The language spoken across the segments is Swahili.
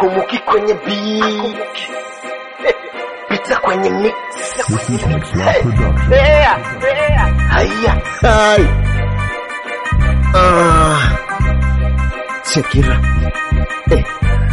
akumuki kwenye beat pita kwenye mix This is Mixlab Production. yeah, yeah. haya hai ah check it out eh.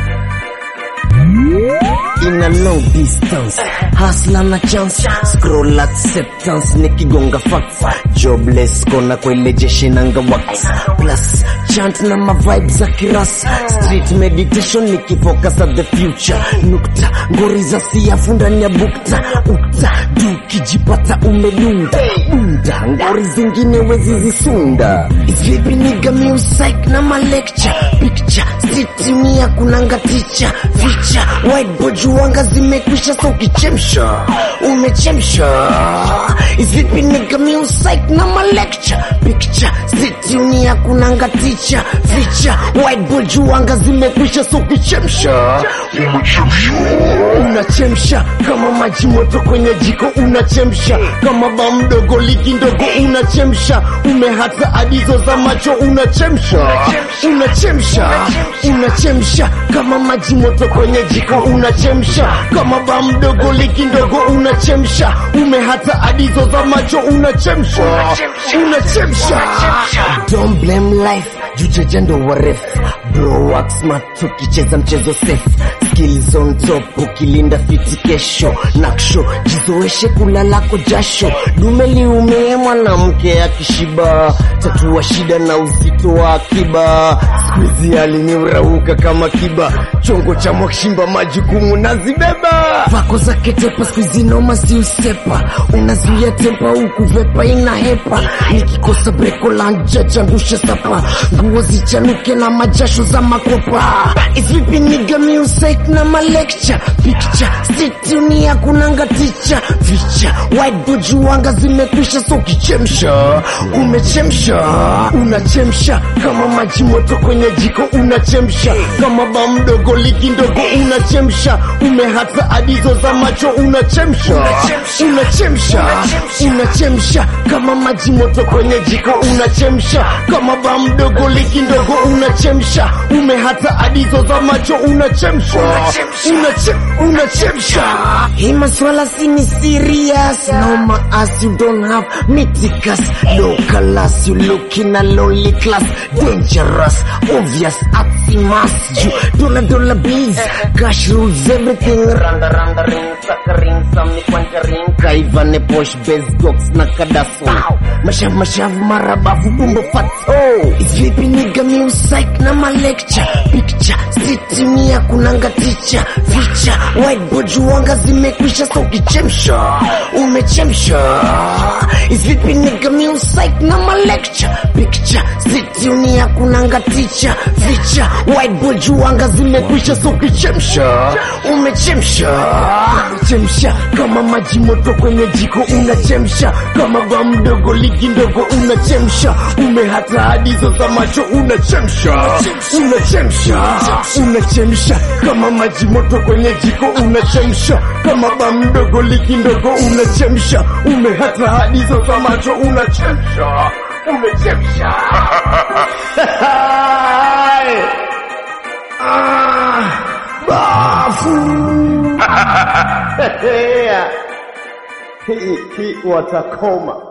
in a long distance hasla na chance scroll acceptance nikigonga fax jobless kona kwele jeshi nanga wax plus chant na ma vibes za kiras street meditation nikifocus at the future nukta ngori za siafu ndani ya bukta ukta juu kijipata umedunda bunda ngori zingine wezi zisunda vipi niga music na ma lecture picture sitimia kunanga ticha ficha whiteboard juanga zimekwisha so ukichemsha umechemsha vipi niga music na ma lecture picture sitimia kunanga ticha ficha whiteboard juanga zimekwisha so ukichemsha unachemsha kama maji moto kwenye jiko unachemsha kama ba mdogo liki ndogo unachemsha umehata adizo za macho unachemsha unachemsha unachemsha kama maji moto kwenye jiko unachemsha kama ba mdogo liki ndogo unachemsha umehata adizo za macho unachemsha unachemsha don't blame life jujejendo waref bro work smart tukicheza mchezo safe skills on top ukilinda fiti kesho naksho jizoeshe kulalako jasho dume liumie mwanamke akishiba tatua shida na uzito wa akiba skuizi aliniurauka kama kiba chongo cha mwakshimba majukumu nazibeba vako zake tepa skuizi noma si usepa unazuia tempa huku vepa ina hepa nikikosa breko la nja changusha sapa nguo zichanuke na majasho za makopa isvipi niga music na malecture picture situnia kunanga ticha ficha whiteboard juanga zimekwisha so ukichemsha umechemsha unachemsha kama maji moto kwenye jiko unachemsha kama ba mdogo liki ndogo unachemsha umehata adizo za macho unachemsha unachemsha unachemsha kama maji moto kwenye jiko unachemsha kama ba mdogo liki ndogo unachemsha umehata adizo za macho unachemsha Unache- unachemsha hii maswala si ni serious noma as you don't have miticus low class you looking a lonely class dangerous obvious aximas you dollar dollar bills cash rules everything randa randa ring saka ring samni kwanja ring kaivane posh base dogs na kadaso mashavu mashavu marabafu bumbo fato vipi niga music na ma lecture picture sitimia kunanga ticha ficha whiteboard juanga zimekwisha so ukichemsha umechemsha vipi niga music na ma lecture picture sitimia kunanga ticha ficha whiteboard juanga zimekwisha so ukichemsha umechemsha umechemsha kama maji moto kwenye jiko unachemsha kama ba mdogo liki ndogo unachemsha umehata hadizo za macho unachemsha unachemsha unachemsha kama maji moto kwenye jiko unachemsha kama ba mdogo liki ndogo unachemsha umehata hadizo za macho unachemsha umechemsha ah, bafu hii hii watakoma